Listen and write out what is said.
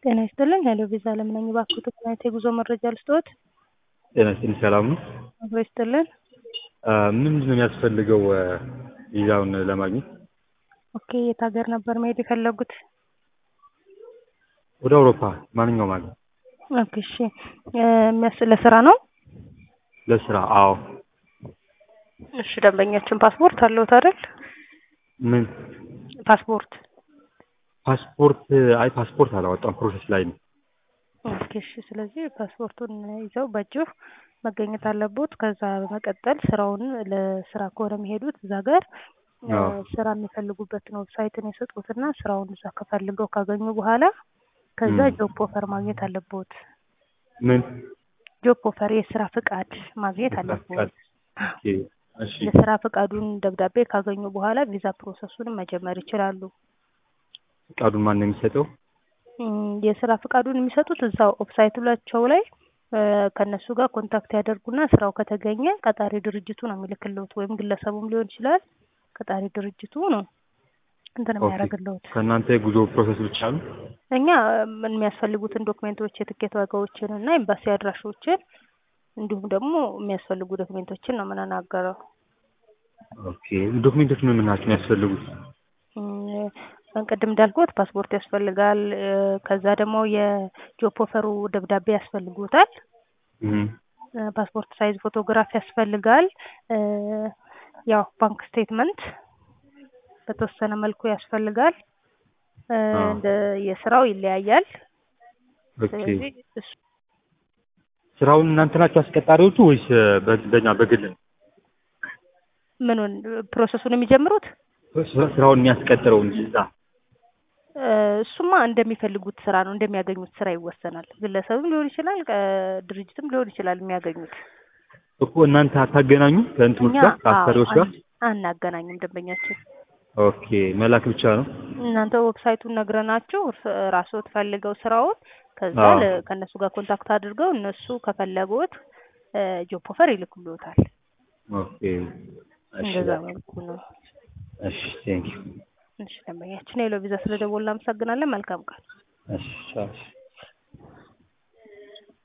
ጤና ይስጥልኝ ሄሎ ቪዛ አለም ነኝ። እባክዎት ምን አይነት የጉዞ መረጃ ልስጥዎት? ጤና ይስጥልኝ ሰላም ነው? አብሮ ይስጥልን። ምንድን ነው የሚያስፈልገው ቪዛውን ለማግኘት? ኦኬ የት ሀገር ነበር መሄድ የፈለጉት? ወደ አውሮፓ ማንኛውም ሀገር ኦኬ እሺ የሚያስ ለስራ ነው? ለስራ አዎ። እሺ ደንበኛችን ፓስፖርት አለዎት አይደል? ምን ፓስፖርት ፓስፖርት አይ ፓስፖርት አላወጣም ፕሮሰስ ላይ ነው። ኦኬ እሺ ስለዚህ ፓስፖርቱን ይዘው በእጅዎ መገኘት አለቦት። ከዛ በመቀጠል ስራውን ለስራ ከሆነ የሚሄዱት እዛ ጋር አዎ። ስራ የሚፈልጉበትን ዌብሳይትን የሰጡትና ስራውን እዛ ከፈልገው ካገኙ በኋላ ከዛ ም። ጆብ ኦፈር ማግኘት አለቦት። ምን ጆብ ኦፈር የስራ ፍቃድ ማግኘት የስራ አለቦት። ፍቃድ? ኦኬ እሺ የስራ ፍቃዱን ደብዳቤ ካገኙ በኋላ ቪዛ ፕሮሰሱን መጀመር ይችላሉ። ፍቃዱን ማን ነው የሚሰጠው? እም፣ የስራ ፍቃዱን የሚሰጡት እዛው ኦፍሳይታቸው ላይ እ፣ ከእነሱ ጋር ኮንታክት ያደርጉና ስራው ከተገኘ ቀጣሪ ድርጅቱ ነው የሚልክልዎት ወይም ግለሰቡም ሊሆን ይችላል። ቀጣሪ ድርጅቱ ነው እንትን ኦኬ የሚያደርግልዎት። ከእናንተ የጉዞ ፕሮሰስ ብቻ ነው? እኛ ምን የሚያስፈልጉትን ዶክሜንቶች የትኬት ዋጋዎችን እና ኤምባሲ አድራሾችን እንዲሁም ደግሞ የሚያስፈልጉ ዶክሜንቶችን ነው የምንናገረው። ኦኬ ዶክሜንቶች ምን ምን ናቸው የሚያስፈልጉት? እም፣ ቅድም እንዳልኩት ፓስፖርት ያስፈልጋል። እ፣ ከዛ ደግሞ የጆብ ኦፈሩ ደብዳቤ ያስፈልጉታል። እም፣ እ፣ ፓስፖርት ሳይዝ ፎቶግራፍ ያስፈልጋል። እ፣ ያው ባንክ ስቴትመንት በተወሰነ መልኩ ያስፈልጋል። እ፣ አዎ። እንደ የስራው ይለያያል። ኦኬ ስለዚህ እሱ ስራውን እናንተ ናችሁ አስቀጣሪዎቹ ወይስ በ- በእኛ በግል ነው? ምኑን ፕሮሰሱን የሚጀምሩት ስራ- ስራውን የሚያስቀጥረው እንጂ እዛ እ፣ እሱማ እንደሚፈልጉት ስራ ነው እንደሚያገኙት ስራ ይወሰናል። ግለሰብም ሊሆን ይችላል፣ እ፣ ድርጅትም ሊሆን ይችላል የሚያገኙት። እኮ እናንተ አታገናኙ ከእንትኖች እኛ ጋር አዎ ከአሰሪዎች ጋር? አን- አናገናኝም ደንበኛችን ኦኬ መላክ ብቻ ነው? እናንተ ዌብሳይቱን ነግረናችሁ እርስ- ራስዎት ፈልገው ስራውን ከዛ አዎ ለ- ከእነሱ ጋር ኮንታክት አድርገው እነሱ ከፈለጉት ጆብ ኦፈር ይልኩልዎታል። ኦኬ እሺ እንደዛ በቃ መልኩ ነው። እሺ ቴንኪው እሺ ደንበኛችን ሄሎ ቪዛ ስለደወልን እናመሰግናለን። መልካም ቀን። እሺ ቻው እሺ